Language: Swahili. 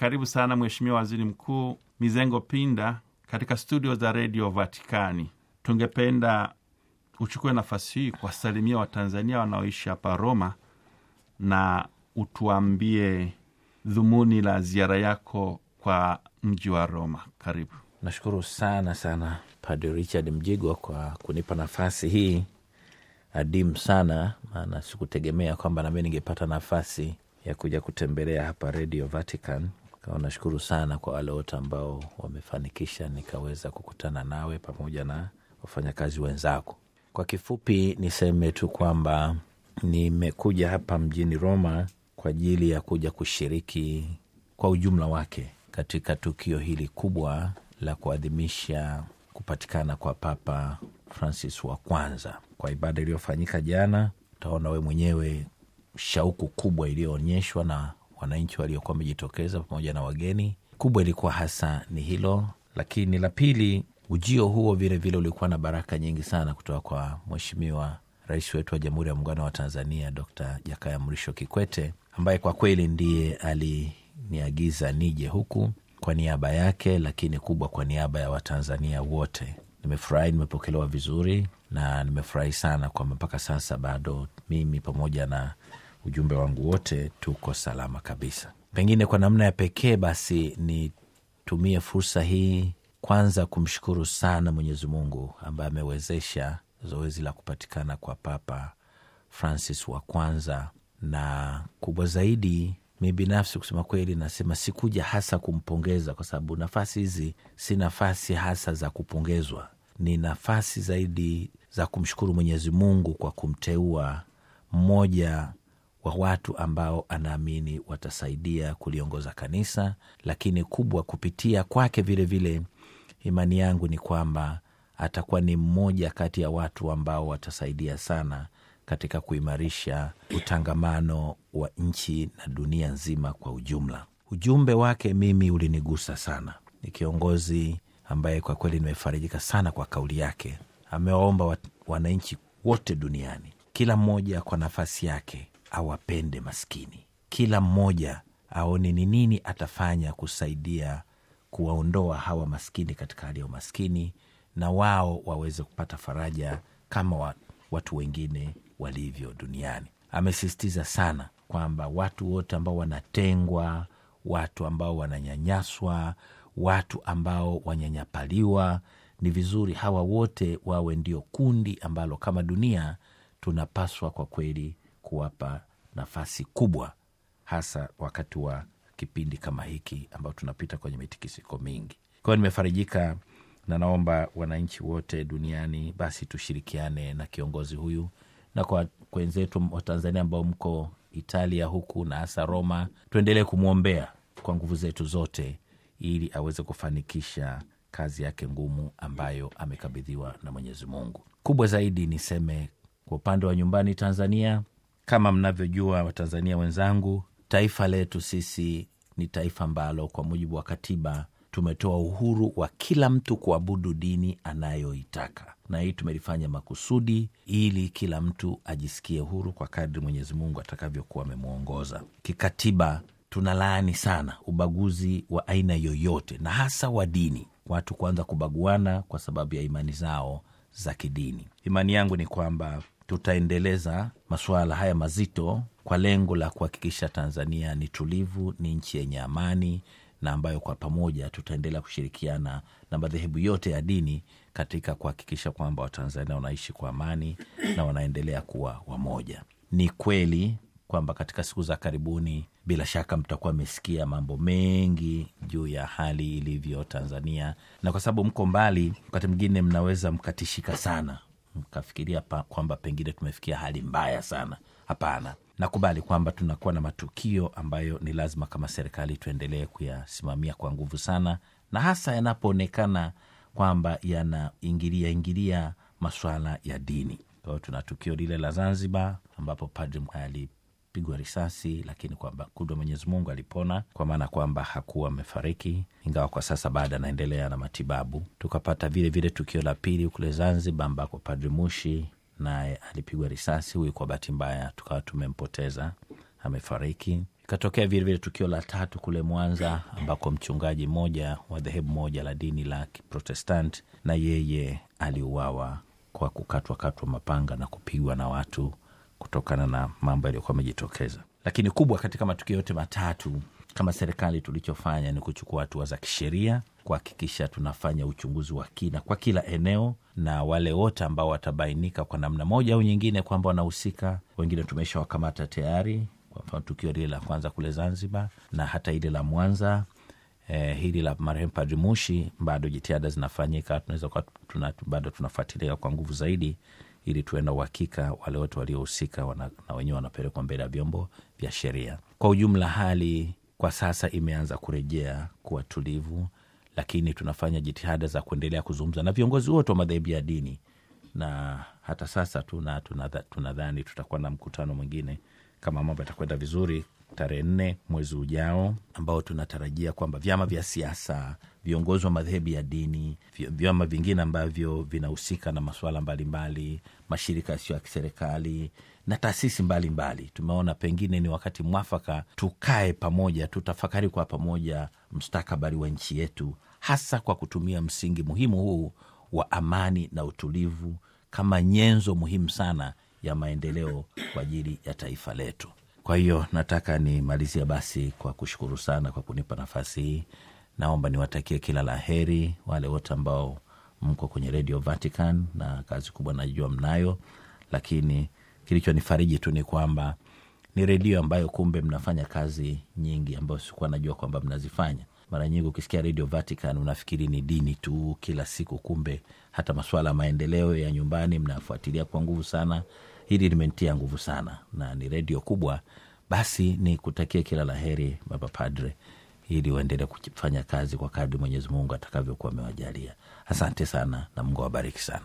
Karibu sana Mheshimiwa Waziri Mkuu Mizengo Pinda katika studio za redio Vatikani. Tungependa uchukue nafasi hii kuwasalimia Watanzania wanaoishi hapa Roma na utuambie dhumuni la ziara yako kwa mji wa Roma. Karibu. Nashukuru sana sana Padre Richard Mjigwa kwa kunipa nafasi hii adimu sana, maana sikutegemea kwamba nami ningepata nafasi ya kuja kutembelea hapa Radio Vatican. Kwa nashukuru sana kwa wale wote ambao wamefanikisha nikaweza kukutana nawe pamoja na wafanyakazi wenzako. Kwa kifupi niseme tu kwamba nimekuja hapa mjini Roma kwa ajili ya kuja kushiriki kwa ujumla wake katika tukio hili kubwa la kuadhimisha kupatikana kwa Papa Francis wa kwanza. Kwa ibada iliyofanyika jana, utaona we mwenyewe shauku kubwa iliyoonyeshwa na wananchi waliokuwa wamejitokeza pamoja na wageni. Kubwa ilikuwa hasa ni hilo, lakini la pili, ujio huo vilevile ulikuwa na baraka nyingi sana kutoka kwa Mheshimiwa Rais wetu wa Jamhuri ya Muungano wa Tanzania Dr. Jakaya Mrisho Kikwete, ambaye kwa kweli ndiye aliniagiza nije huku kwa niaba yake, lakini kubwa kwa niaba ya Watanzania wote. Nimefurahi, nimepokelewa vizuri na nimefurahi sana kwamba mpaka sasa bado mimi pamoja na ujumbe wangu wote tuko salama kabisa. Pengine kwa namna ya pekee basi nitumie fursa hii kwanza kumshukuru sana Mwenyezi Mungu ambaye amewezesha zoezi la kupatikana kwa Papa Francis wa kwanza, na kubwa zaidi mi binafsi kusema kweli, nasema sikuja hasa kumpongeza, kwa sababu nafasi hizi si nafasi hasa za kupongezwa, ni nafasi zaidi za kumshukuru Mwenyezi Mungu kwa kumteua mmoja wa watu ambao anaamini watasaidia kuliongoza kanisa, lakini kubwa kupitia kwake vilevile, imani yangu ni kwamba atakuwa ni mmoja kati ya watu ambao watasaidia sana katika kuimarisha utangamano wa nchi na dunia nzima kwa ujumla. Ujumbe wake mimi ulinigusa sana. Ni kiongozi ambaye kwa kweli nimefarijika sana kwa kauli yake. Amewaomba wananchi wote duniani, kila mmoja kwa nafasi yake awapende maskini, kila mmoja aone ni nini atafanya kusaidia kuwaondoa hawa maskini katika hali ya umaskini, na wao waweze kupata faraja kama watu wengine walivyo duniani. Amesisitiza sana kwamba watu wote ambao wanatengwa, watu ambao wananyanyaswa, watu ambao wanyanyapaliwa, ni vizuri hawa wote wawe ndio kundi ambalo kama dunia tunapaswa kwa kweli kuwapa nafasi kubwa, hasa wakati wa kipindi kama hiki ambao tunapita kwenye mitikisiko mingi. Kwa hiyo nimefarijika na naomba wananchi wote duniani basi tushirikiane na kiongozi huyu, na kwa wenzetu wa Tanzania ambao mko Italia huku na hasa Roma, tuendelee kumwombea kwa nguvu zetu zote, ili aweze kufanikisha kazi yake ngumu ambayo amekabidhiwa na Mwenyezi Mungu. Kubwa zaidi niseme kwa upande wa nyumbani Tanzania, kama mnavyojua Watanzania wenzangu, taifa letu sisi ni taifa ambalo kwa mujibu wa katiba tumetoa uhuru wa kila mtu kuabudu dini anayoitaka, na hii tumelifanya makusudi ili kila mtu ajisikie huru kwa kadri Mwenyezi Mungu atakavyokuwa amemwongoza. Kikatiba tunalaani sana ubaguzi wa aina yoyote, na hasa wa dini, watu kuanza kubaguana kwa sababu ya imani zao za kidini. Imani yangu ni kwamba tutaendeleza masuala haya mazito kwa lengo la kuhakikisha Tanzania ni tulivu, ni nchi yenye amani na ambayo kwa pamoja tutaendelea kushirikiana na madhehebu yote ya dini katika kuhakikisha kwamba Watanzania wanaishi kwa amani na wanaendelea kuwa wamoja. Ni kweli kwamba katika siku za karibuni, bila shaka mtakuwa mmesikia mambo mengi juu ya hali ilivyo Tanzania, na kwa sababu mko mbali, wakati mwingine mnaweza mkatishika sana mkafikiria kwamba pengine tumefikia hali mbaya sana. Hapana, nakubali kwamba tunakuwa na matukio ambayo ni lazima kama serikali tuendelee kuyasimamia kwa nguvu sana, na hasa yanapoonekana kwamba yanaingilia ingilia maswala ya dini. Kwa hiyo tuna tukio lile la Zanzibar ambapo padri alipigwa risasi, lakini kwamba kudwa Mwenyezi Mungu alipona, kwa maana kwamba hakuwa amefariki, ingawa kwa sasa baada anaendelea na matibabu. Tukapata vile vile tukio la pili kule Zanzibar ambako padri Mushi naye alipigwa risasi. Huyu kwa bahati mbaya tukawa tumempoteza, amefariki. Ikatokea vilevile tukio la tatu kule Mwanza, ambako mchungaji mmoja wa dhehebu moja la dini la Kiprotestant na yeye aliuawa kwa kukatwakatwa mapanga na kupigwa na watu kutokana na mambo yaliyokuwa amejitokeza. Lakini kubwa katika matukio yote matatu, kama serikali tulichofanya ni kuchukua hatua za kisheria kuhakikisha tunafanya uchunguzi wa kina kwa kila eneo, na wale wote ambao watabainika kwa namna moja au nyingine kwamba wanahusika, wengine tumeshawakamata tayari. Kwa mfano tukio lile la kwanza kule Zanzibar na hata ile la Mwanza. Eh, hili la marehemu Padri Mushi bado jitihada zinafanyika, tunaweza kuwa tuna, bado tunafuatilia kwa nguvu zaidi ili tuwe na uhakika wale wote waliohusika wana, na wenyewe wanapelekwa mbele ya vyombo vya sheria. Kwa ujumla, hali kwa sasa imeanza kurejea kuwa tulivu, lakini tunafanya jitihada za kuendelea kuzungumza na viongozi wote wa madhehebu ya dini, na hata sasa tuna tunadhani tuna tutakuwa na mkutano mwingine kama mambo yatakwenda vizuri tarehe nne mwezi ujao, ambao tunatarajia kwamba vyama vya siasa, viongozi wa madhehebu ya dini, vyama vingine ambavyo vinahusika na masuala mbalimbali, mashirika yasiyo ya kiserikali na taasisi mbalimbali, tumeona pengine ni wakati mwafaka tukae pamoja, tutafakari kwa pamoja mustakabali wa nchi yetu, hasa kwa kutumia msingi muhimu huu wa amani na utulivu kama nyenzo muhimu sana ya maendeleo kwa ajili ya taifa letu. Kwa hiyo nataka nimalizia basi kwa kushukuru sana kwa kunipa nafasi hii. Naomba niwatakie kila la heri wale wote ambao mko kwenye Radio Vatican, na kazi kubwa najua mnayo, lakini kilichonifariji tu ni kwamba ni redio ambayo kumbe mnafanya kazi nyingi ambayo sikuwa najua kwamba mnazifanya. Mara nyingi ukisikia Radio Vatican unafikiri ni dini tu kila siku, kumbe hata masuala ya maendeleo ya nyumbani mnafuatilia kwa nguvu sana. Hili limenitia nguvu sana na ni redio kubwa. Basi ni kutakia kila la heri Baba Padre, ili uendelee kufanya kazi kwa kadri Mwenyezi Mungu atakavyokuwa amewajalia. Asante sana na Mungu awabariki sana.